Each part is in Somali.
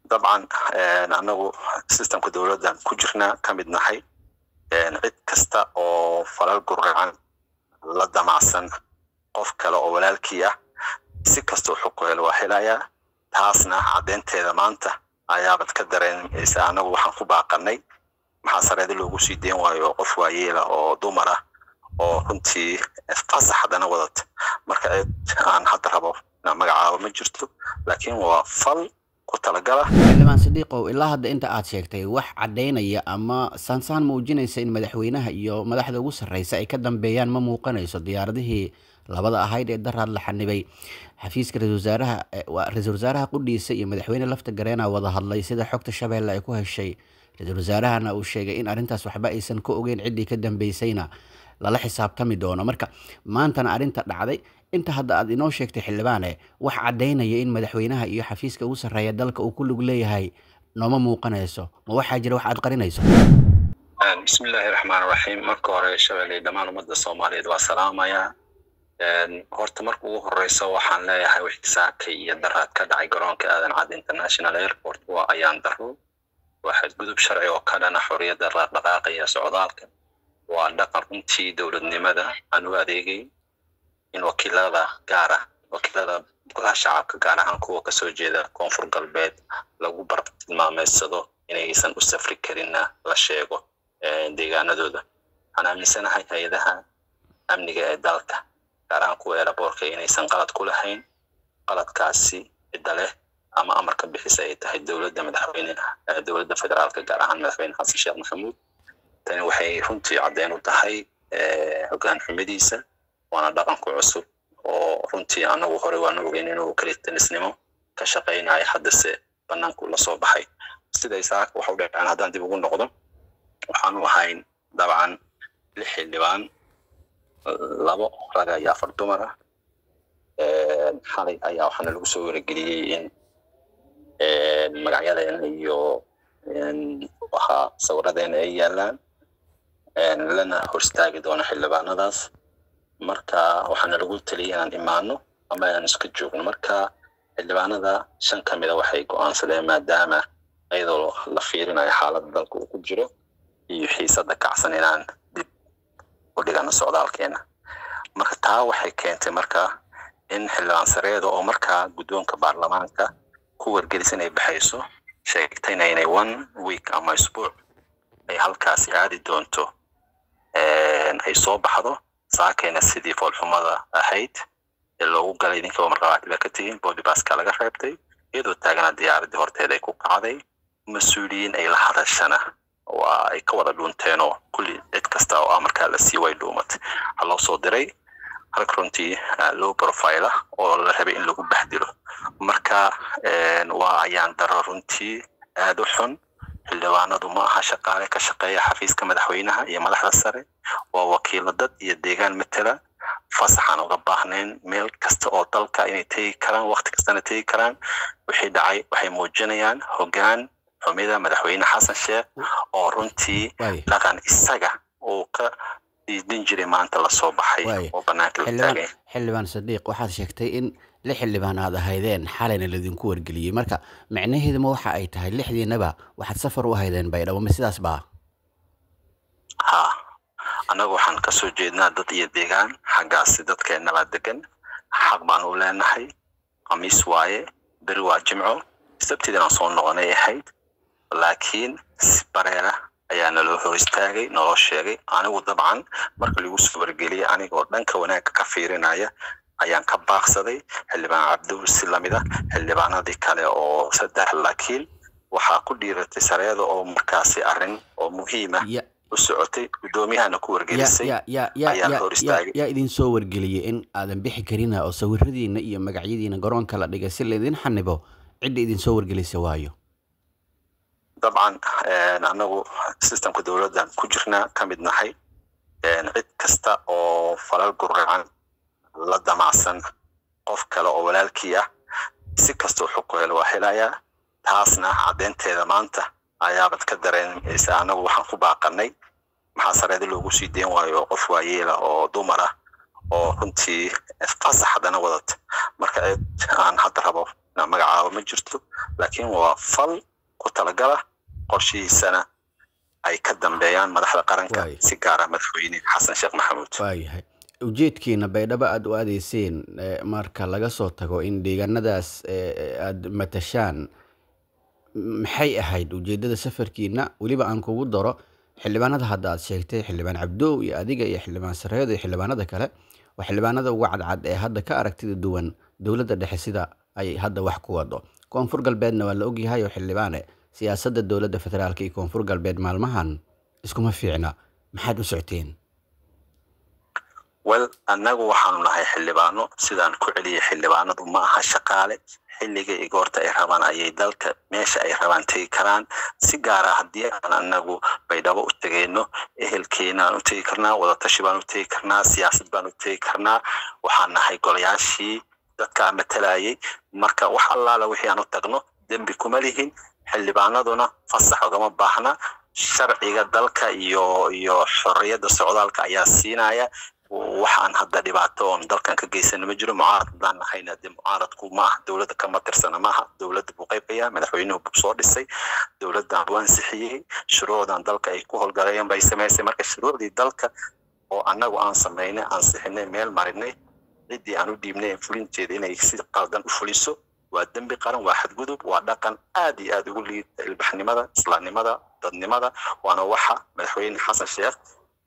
dabcan anagu systemka dowladdan ku jirnaa ka mid nahay cid kasta oo falal guracan la damacsan qof kale oo walaalkii ah si kastoo xog helo waa helayaa taasna caddeynteeda maanta ayaabad ka dareenaysa anagu waxaan ku baaqanay maxaa sareeda loogu sii deen waayo qof waayeela oo dumar ah oo runtii fasax haddana wadata marka cid aan hadda rabo inaan magacaabo ma jirto laakiin waa fal ku talagala xildhibaan sidiiqow ilaa hadda inta aad sheegtay wax caddaynaya ama saansaan muujinaysa in madaxweynaha iyo madaxda ugu sarreysa ay ka dambeeyaan ma muuqanayso diyaaradihii labada ahayd ee daraad la xanibay xafiiska ra-isul wasaaraha ra-isul wasaaraha qudhiisa iyo madaxweyne lafta gareena wada hadlay sida xogta shabeelle ay ku heshay ra-isul wasaarahana uu sheegay in arrintaas waxba aysan ka ogeyn ciddii ka dambeysayna lala xisaabtami doono marka maantana arrinta dhacday inta hadda aad inoo sheegtay xildhibaane wax caddaynaya in madaxweynaha iyo xafiiska ugu sarreeya dalka uu ku lug leeyahay nooma muuqanayso ma waxaa jira wax aad qarinayso bismillaahi raxmaan raxiim marka hore shabeelle dhammaan ummadda soomaaliyeed waa salaamayaa horta marka ugu horeyso waxaan leeyahay wixtisaabka iyo daraad ka dhacay garoonka aadan cad international airport waa ayaan daro waa xadgudub sharci oo ka dhana xorriyadda dhaqdhaqaaqa iyo socdaalka waa dhaqan runtii dowladnimada aan u adeegay in wakiilada gaara wakiilada golaha shacabka gaar ahaan kuwa kasoo jeeda koonfur galbeed lagu bartilmaameysado inaysan u safri karinna la sheego deegaanadooda waxaan aaminsanahay hay-adaha amniga ee dalka gaar ahaan kuwa eeraboorka inaysan qalad ku lahayn qaladkaasi cidda leh ama amarka bixisa ay tahay dowladda madaxweyne dowladda federaalka gaar ahaan madaxweyne xasan sheekh maxamuud tani waxay runtii caddeyn u tahay hoggaan xumadiisa waana dhaqanku cusub oo runtii anagu hore waana ogeyn inuu kalitanisnimo ka shaqaynayo haddase banaanku lasoo baxay siday saaka waxa u dhacaan haddaan dib ugu noqdo waxaanu ahayn dabcan lix xildhibaan labo raga iyo afar dumar ah xalay ayaa waxaana lagu soo warageliyey in magacyadeena iyo waxa sawiradeena ay yaalaan lana horstaagi doono xildhibaanadaas marka waxaana lagu taliyay inaan imaano ama aan iska joogno marka xildhibaanada shan ka mida waxay go-aansadeen maadaama iyadoo la fiirinayo xaaladda dalka uu ku jiro iyo xiisadda kacsan inaan dib u dhigano socdaalkeena marka taa waxay keentay marka in xildhibaan sareeda oo markaa guddoonka baarlamaanka ku wargelisa inay baxayso sheegtayna inay one week ama isbuuc ay halkaasi aadi doonto ay soo baxdo saakayna sidii foolxumada ahayd ee loogu galay idinkaba markhabaati baa ka tegin boolibaska laga reebtay iyadoo taagana diyaaraddii horteeda ay ku kacday mas-uuliyiin ay la hadashana waa ay ka wada dhuunteenoo kulli cid kasta oo amarkaa la sii way dhuumatay waxaa loo soo diray halka runtii low profile ah oo la rabay in lagu baxdilo marka waa ayaan daro runtii aad u xun xildhibaanadu ma aha shaqaale ka shaqeeya xafiiska madaxweynaha iyo madaxda sare waa wakiilo dad iyo deegaan matela fasaxaan uga baahnayn meel kasta oo dalka inay tegi karaan wakti kastana tegi karaan wixii dhacay waxay muujinayaan hoggaan xumida madaxweyne xasan sheekh oo runtii dhaqan isaga uu ka diidin jiray maanta lasoo baxay oo banaanka la taagay xildhibaan sadiiq waxaad sheegtay in lix xildhibaan aad ahaydeen xalayna laydinku wargeliyey marka micnaheeduma waxa ay tahay lixdiinaba waxaad safar u ahaydeen baydhabo ma sidaas baa ha annagu waxaan kasoo jeednaa dad iyo deegaan xaggaasi dadkeennabaa degan xaq baan u leenahay khamiis waaye beri waa jimco sabtidinaan soo noqonay ahayd laakiin si bareera ayaa naloo hor istaagay naloo sheegay anigu dabcan marka lagu soo wargeliyay anigoo dhanka wanaagga ka fiirinaya ayaan ka baaqsaday xildhibaan cabdiwur si lamida xildhibaanadii kale oo saddex laakiin waxaa ku dhiiratay sareeda oo markaasi arrin oo muhiima u socotay guddoomiyahana ku wargelisay ayaa hor istaagay yaa idin soo wargeliyey in aadan bixi karina oo sawiradiina iyo magacyadiina garoonka la dhigay si laydin xanibo cidda idin soo wargelisa waayo dabcan anagu systemka dowladdan ku jirnaa ka mid nahay cid kasta oo falal guracan la damacsan qof kale oo walaalkii ah si kastoo xog helo waa helayaa taasna caddeynteeda maanta ayaabad ka dareenaysa anagu waxaan ku baaqanay maxaa sareeda loogu sii deen waayo qof waayeela oo dumar ah oo runtii fasax haddana wadata marka cid aan hadda rabo inaan magacaabo ma jirto laakiin waa fal ku talagala qorshihiisana ay ka dambeeyaan madaxda qaranka Waay. si gaara madaxweyne xasan sheekh maxamuud waayahay ujeedkiina baydhabo aada u aadayseen eh, marka laga soo tago in deegaanadaas eh, aada matashaan maxay ahayd ujeedada safarkiina weliba aan kugu daro xildhibaanada hadda aad sheegtay xildhibaan cabdow iyo adiga iyo xildhibaan sareedo iyo xildhibaanada kale waa xildhibaanada uga cadcad ee hadda ka aragtida duwan dowladda dhexe sida ay hadda wax ku wado koonfur galbeedna waa la ogyahay oo xildhibaane siyaasadda dowladda federaalka iyo koonfur galbeed maalmahan iskuma fiicna maxaad u socoteen wel annagu waxaanu nahay xildhibaano sidaan ku celiyay xildhibaanadu ma aha shaqaale xilliga iyo goorta ay rabaan ayay dalka meesha ay rabaan tegi karaan si gaara haddii aan annagu baydhabo u tegayno ehelkeena aan u tegi karnaa wadatashi baan u tegi karnaa siyaasad baan u tegi karnaa waxaan nahay golayaashii dadkaa matalayay marka wax allaala wixii aan u tagno dembi kuma lihin xildhibaanaduna fasax ogama baahna sharciga dalka iyo iyo xorriyadda socdaalka ayaa siinaya waxaan hadda dhibaato oon dalkan ka geysana ma jiro mucaarad haddaan nahayna dee mucaaradku ma aha dowladda kama tirsana maaha dowladda buu qaybaya madaxweynuhu buu soo dhisay dowladdan buu ansixiyey shuruucdan dalka ay ku howlgalayeen bay samaysay marka shuruucdii dalka oo annagu aan samaynay ansixinay meel marinay ciddii aan u dhiibnay ee fulinteeda inay si qaldan u fuliso waa dembi qaran waa xadgudub waa dhaqan aad iyo aad ugu liita ilbaxnimada islaamnimada dadnimada waana waxa madaxweyne xasan sheekh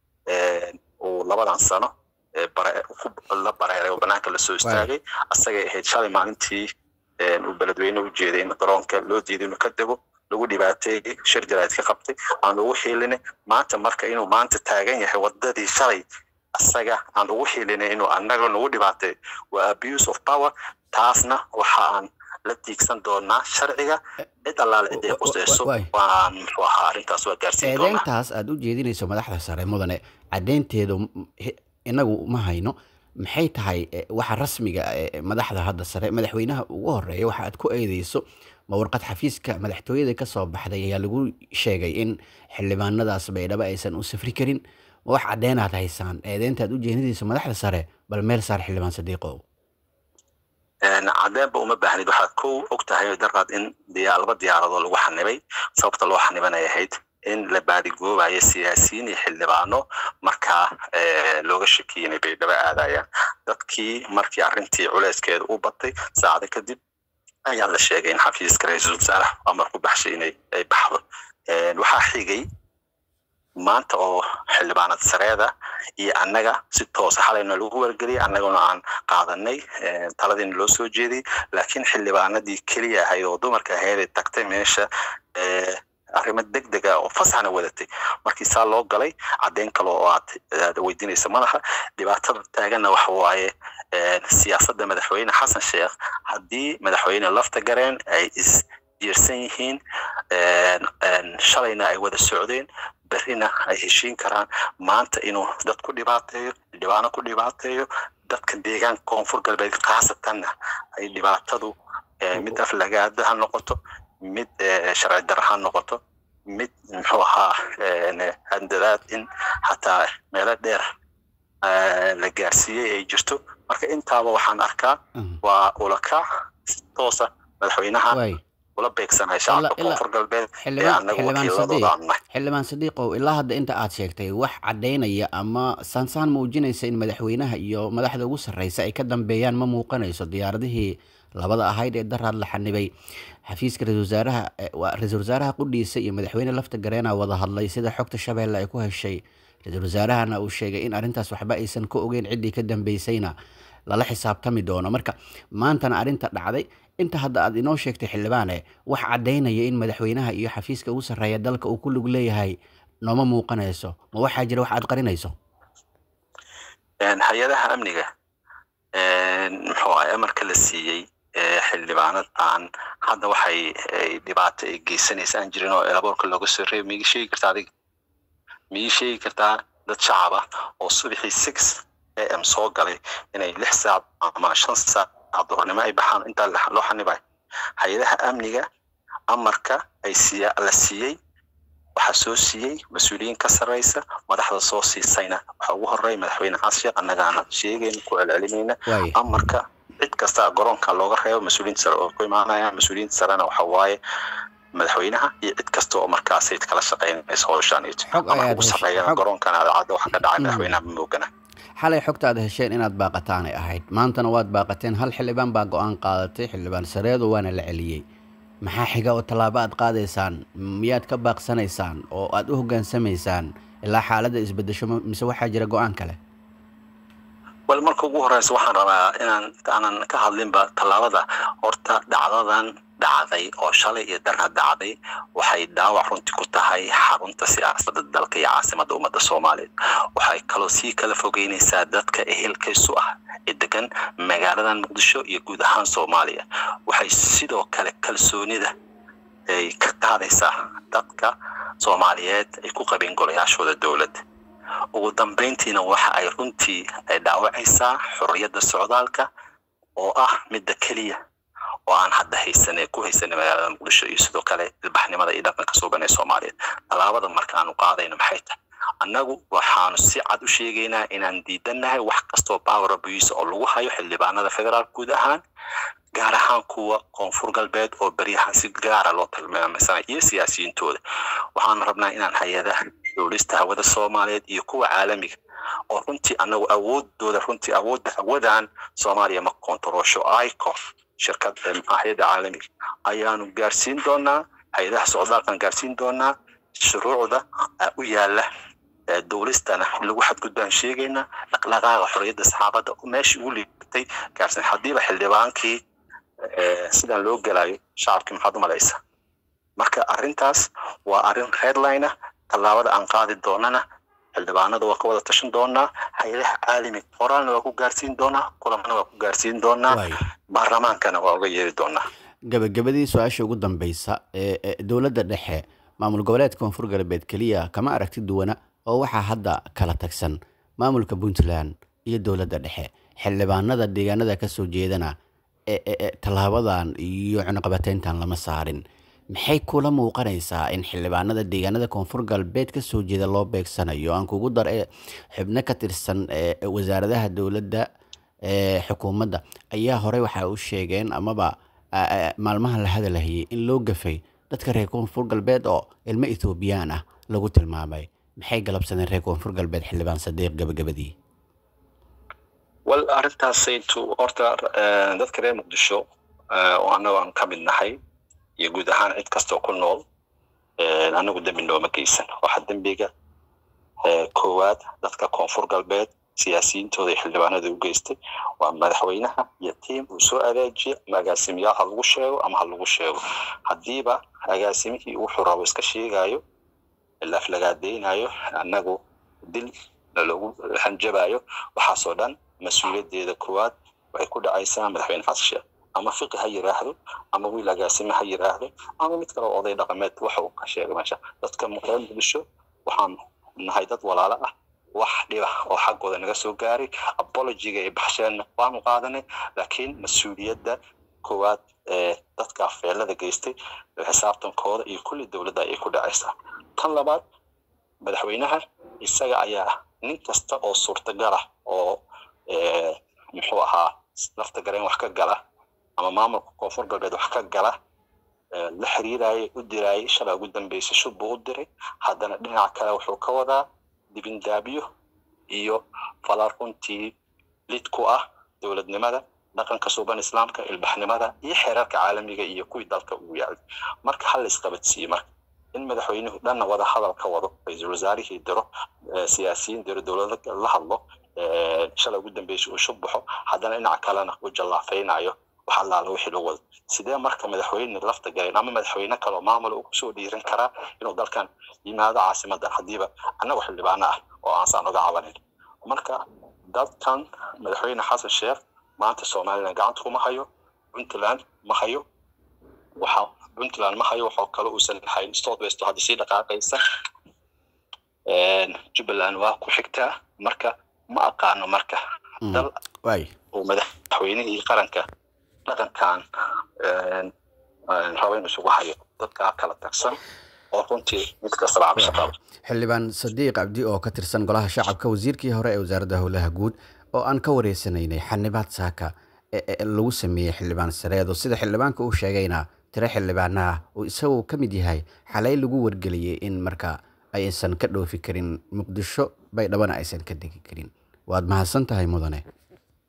uu labadan sano ee bare- ku- la bareeray oo banaanka lasoo istaagay asagay ahayd shalay maalintii uu beledweyne u jeeday in garoonka loo diiday inuu ka dego lagu dhibaateeyey shir jaraa'id ka qabtay aan ugu xiilinay maanta marka inuu maanta taagan yahay wadadii shalay asaga aan ugu xiilinay inuu annaga nagu dhibaateey waa abuse of power taasna waxa aan la tiigsan doonaa sharciga cid allaale cid ay qusayso Waay. waan muxuu ahaa arrintaas waa gaarsiin doonaa eedeyntaas aada u jeedinayso madaxda sare mudane caddeynteedu m- he- inagu ma hayno maxay tahay eh, waxa rasmiga ah ee madaxda hadda sare madaxweynaha ugu horeeya waxa aad ku eedeyso ma warqad xafiiska madaxtooyada ka soo baxday ayaa lagu sheegay in xildhibaanadaas baydhabo aysan u safri karin ma wax caddeynaad haysaan eedeynta aad u jeedinayso madaxda sare bal meel saar xildhibaan sadiiqow cadeenba uma baahnid waxaad kow og tahay daraad in diya- laba diyaaradoo lagu xanibay sababta loo xanibanay ahayd in la baadigoobayo siyaasiyiin iyo xildhibaano markaa eh, looga shakiyay inay baydhabo aadayaan dadkii markii arrintii culeyskeeda u batay saacado kadib ayaa la sheegay in xafiiska ra-iisul wasaaraha amar ku baxshay inay ay baxdo Eh, waxaa xigay maanta oo xildhibaanad sareeda iyo annaga si toosa xalayna lagu wargeliyay annaguna aan qaadanay eh, taladiina loo soo jeediyey laakiin xildhibaanadii keliya ahayd oo dumarka ahayd ay tagtay meesha eh, arrimo degdega oo fasaxna wadatay markii saa loo galay caddeyn kale oo aad aad weydiinaysa madaxa dhibaatada taaganna waxa waaye eh, siyaasadda madaxweyne xasan sheekh haddii madaxweyne lafta gareen ay is jiirsan yihiin een, een, shalayna ay wada socdeen berrina ay heshiin karaan maanta inuu dad ku dhibaateeyo xildhibaano ku dhibaateeyo dadka deegaanka koonfur galbeed khaasatanna ay dhibaatadu eh, mid aflagaada ha noqoto mid eh, sharci darra ha noqoto mid muxuu ahaa een, handadaad in xataa meelo dheer eh, la gaarsiiyey ay jirto marka intaaba waxaan arkaa waa ulakac si toosa madaxweynaha waay ula beegsanay Ilaa- shacabka ilaa- koonfur galbeed ee xildhibaan annagu xildhibaan wakiiladooda sadiiq aan nahay xildhibaan sadiiqow ilaa hadda inta aad sheegtay wax caddaynaya ama saansaan muujinaysa in madaxweynaha iyo madaxda ugu sarreysa ay ka dambeeyaan ma muuqanayso diyaaradihii labada ahayd ee daraad la xanibay xafiiska ra-iisul wasaaraha eh, waa ra-iisul wasaaraha qudhiisa iyo madaxweyne lafta gareena wada hadlay sida xogta shabeelle ay ku heshay ra-iisul wasaarahana uu sheegay in arrintaas waxba aysan ka ogeyn ciddii ka dambeysayna lala xisaabtami doono marka maantana arrinta dhacday inta hadda aad inoo sheegtay xildhibaane wax caddaynaya in madaxweynaha iyo xafiiska ugu sarreeya dalka uu ku lug leeyahay nooma muuqanayso ma waxaa jira wax aad qarinayso Een, hay-adaha amniga een, muxuu ahay amarka la siiyey ee xildhibaanad aan hadda waxay ay dhibaato ay geysanaysa aan jirin oo elaboorka looga soo reebay miyii sheegi kartaa adiga miyii sheegi kartaa dad shacab ah oo subaxii six am soo galay inay lix saac ama shan saac duhurnimo ay baxaan intaa la- loo xanibayo hay-adaha amniga amarka ay siiya la siiyey waxaa soo siiyey mas-uuliyiin ka sarreysa madaxda soo siisayna waxaa ugu horeeya madaxweyne xasan sheekh annagaana sheegayna ku celcelinayna waay amarka cid kasta garoonka looga reebo mas-uuliyiinta sare oo ku imaanaya mas-uuliyiinta sarena waxa waaye madaxweynaha iyo cid kasta oo markaasay kala shaqeynaysa howshaan iyo Xog ama ayaad ugu heshay, sarreeyana xog- garoonkan aadacadda waxa ka dhacay Mm. madaxweynaha ma moogana xalay xogta aad hesheen inaad baaqataanay ahayd maantana waad baaqateen hal xildhibaan baa go-aan qaadatay xildhibaan sareedo waana la celiyey maxaa xiga oo tallaabo aad qaadaysaan miyaad ka baaqsanaysaan oo aad u hoggaansamaysaan ilaa xaaladda isbedesho ma- mise waxaa jira go-aan kale bal marka ugu horeysa waxaan rabaa inaan aanan ka hadlinba tallaabada horta dhacdadan dhacday oo shalay iyo darna dhacday waxay dhaawac runtii ku tahay xarunta siyaasadda dalka iyo caasimadda ummadda soomaaliyeed waxay kaloo sii kala fogeynaysaa dadka ehelkaysu ah ee degan magaaladan muqdisho iyo guud ahaan soomaaliya waxay sidoo kale kalsoonida ay ka qaadaysaa dadka soomaaliyeed ay ku qabeen golayaashooda dowladda ugu dambeyntiina waxa ay runtii ay dhaawacaysaa xorriyadda socdaalka oo ah midda keliya oo aan hadda haysanay ku haysanay magaalada muqdisho iyo sidoo kale ilbaxnimada iyo dhaqanka suuban ee soomaaliyeed tallaabada markaanu qaadayno maxay tahay annagu waxaanu si cad u sheegaynaa inaan diidannahay wax kastoo power abuse oo lagu hayo xildhibaanada federaal guud ahaan gaar ahaan kuwa koonfur galbeed oo beryahan si gaara loo tilmaamaysanayo iyo siyaasiyiintooda waxaanu rabnaa inaan hay-adaha dowlista hawada soomaaliyeed iyo kuwa caalamiga oo runtii anagu awoodooda runtii awoodda hawadan soomaaliya ma kontaroosho ico shirkad hay-adda caalamiga ayaanu gaarsiin doonaa hay-adaha socdaalkan gaarsiin doonaa shuruucda ah, u yaala ee dowlistana lagu xadgudbaan sheegaynaa dhaqdhaqaaqa xorriyadda saxaafadda oo meeshii ugu liibatay gaarsiin haddiiba xildhibaankii eh, sidan loo gelayo shacabkii maxaad u malaysa marka arrintaas waa arrin redline ah tallaabada aan qaadi doonana xildhibaanada waa ka wada tashan doonaa hay-adaha caalamiga qoraalna waa ku gaarsiin doonaa kulamana waa ku gaarsiin doonaa Waay. baarlamaankana waa uga yeeri doonaa gabagabadii su-aasha ugu dambeysa ee ee dowladda dhexe maamul goboleedka koonfur galbeed keliya kama aragti duwana oo waxaa hadda kala tagsan maamulka puntland iyo dowladda dhexe xildhibaanada deegaanada ka soo jeedana ee ee- ee tallaabadan iyo cunaqabateyntan lama saarin maxay kula muuqanaysaa in xildhibaanada deegaanada koonfur galbeed ka soo jeeda loo beegsanayo aan kugu dar ee xubno ka tirsan ee wasaaradaha dowladda ee xukuumadda ayaa horey waxa u sheegeen amaba a- a- maalmahan la hadalhayay in loo gafay dadka reer koonfur galbeed oo ilmo etoobiyaan ah lagu tilmaamay maxay galabsadeen reer koonfur galbeed xildhibaan sadiiq gabagabadii wal arrintaasaytu horta eh, dadka reer muqdisho eh, oo annagu aan ka mid nahay iyo guud ahaan cid kastoo ku nool eh, annagu dembi nooma geysan waxa dembiga eh, koowaad dadka koonfur galbeed siyaasiyiintooda iyo xildhibaanada u geystay waa madaxweynaha iyo tiim uu soo adeejiya ama agaasimiyaal ha lagu sheego ama ha lagu sheego haddiiba agaasimihii wuxuu rabo iska sheegayo laflagaadeynayo annagu dil loogu hanjabayo waxaasoo dhan mas-uuliyaddeeda koowaad waxay ku dhacaysaa madaxweyne xasan sheekh ama fiqi ha yiraahdo ama wiil agaasime ha yiraahdo ama mid kale oo oday dhaqameed waxa uu ka sheegay meesha dadka reer muqdisho waxaan nahay dad walaalo ah wax dhiba oo xaggooda naga soo gaaray apologiga ay baxsheenna waanu qaadanay laakiin mas-uuliyadda koowaad ee dadka feelada geystay xisaabtankooda iyo kulli dowladda ayay ku dhacaysaa tan labaad madaxweynaha isaga ayaa nin kasta oo suurtagal ah oo eh, muxuu ahaa lafta gareen wax ka gala ama maamulka koonfur galbeed wax ka gala eh, la xiriirayay u dirayay shalay ugu dambeysay shub buu u diray haddana dhinaca kale wuxuu ka wadaa dibindaabyo iyo falaar runtii lid ku ah dowladnimada dhaqanka suuban islaamka ilbaxnimada iyo xeerarka caalamiga iyo kuwii dalka ugu yaalay marka hal la isqabadsiiye marka in madaxweynuhu dhanna wada hadal ka wado ra-iisul wasaarihii diro eh, siyaasiyiin diro dowlada la hadlo eh, shalay ugu dambeysay uu shub baxo haddana dhinaca kalena uu jallaafaynayo wax allaala wixii lagu wado sidee marka madaxweyne lafta galeen ama madaxweyne kaloo maamul uu kusoo dhiiran karaa inuu dalkan yimaado caasimadan haddiiba annagu xildhibaano ah oo aansaan oga cabanin marka dadkan madaxweyne xasan sheekh maanta somalilan gacanta kuma hayo puntland ma hayo waxa puntland ma hayo waxoo kale uusan lahayn south west oo hadda sii dhaqaaqaysa jubbaland waa ku xigtaa marka ma aqaano marka Mm. dal waay uu madaxweynihii qaranka dhaqankan een, een, rabo inuu isugu hayo dadkaa kala tagsan oo runtii mid kastaba cabasho qaba xildhibaan sadiiq cabdi oo ka tirsan golaha shacabka wasiirkii hore ee wasaaradda howlaha guud oo aan ka wareysanaynay xanibaad saaka e- e- lagu sameeyey xildhibaan sareedo sida xildhibaanka uu sheegayna tiro xildhibaanaha uu isagu ka mid yahay xalay lagu wargeliyey in marka aysan ka dhoofi karin muqdisho baydhabana aysan ka degi karin waad mahadsan tahay mudane